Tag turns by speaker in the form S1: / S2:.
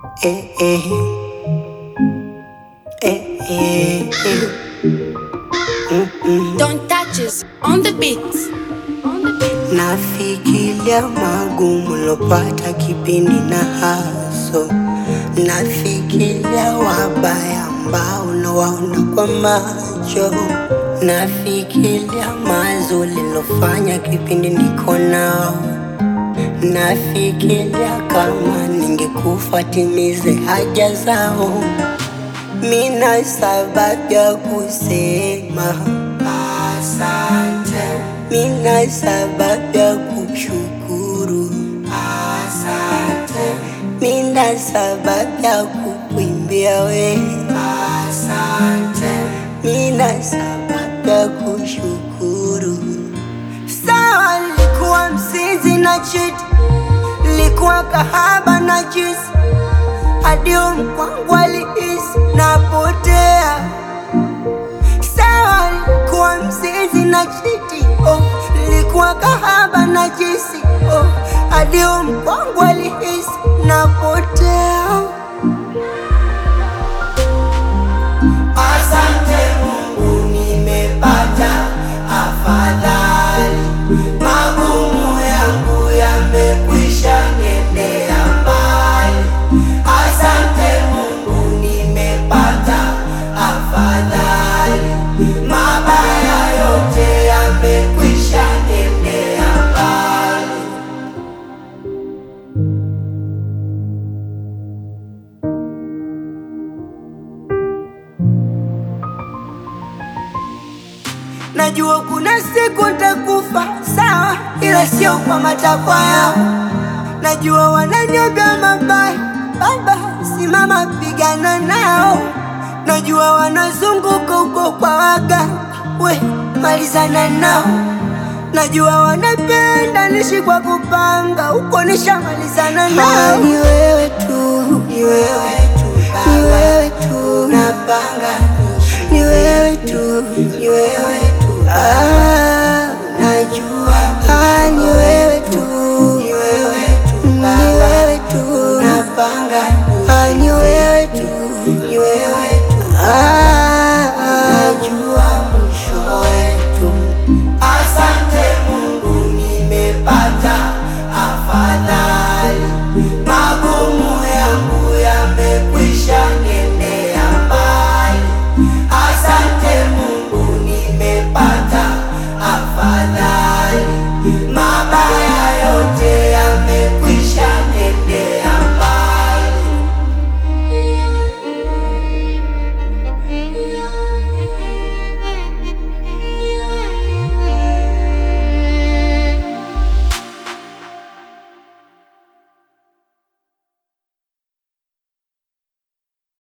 S1: eh, eh. Eh, eh, eh.
S2: Don't touch us on the beat. On the beat.
S1: Nafikiria magumu lopata kipindi na haso, nafikiria wabaya ambao nawaona kwa macho, nafikiria mazuri lofanya kipindi niko nao, nafikiria kama ningekufa timize haja zao. Mina sababu ya kusema asante, mina sababu ya kushukuru asante, mina sababu ya kukuimbia we asante, mina sababu ya kushukuru. Sawa, nilikuwa msinzi na chiti, nilikuwa kahaba na jisi hadi mkwangu alihisi napotea. Sawa, nilikuwa mzizi na chiti oh, nilikuwa kahaba na jisi oh, hadi mkwangu alihisi napotea. Asante Mungu, nimepata afadhali, magumu yangu yamekwisha nendea mbali. Asante Mungu, nimepata afadhali, mabaya yote yamekwisha nendea mbali. Najua kuna siku nitakufa, sawa, ila sio kwa matakwa yao. Najua wananiambia mabaya, baba, simama pigana nao. Najua wanazunguka huko kwa waga, we malizana nao. Najua wanapenda nishi kwa kupanga, huko nishamalizana nao. Ni wewe tu, ni wewe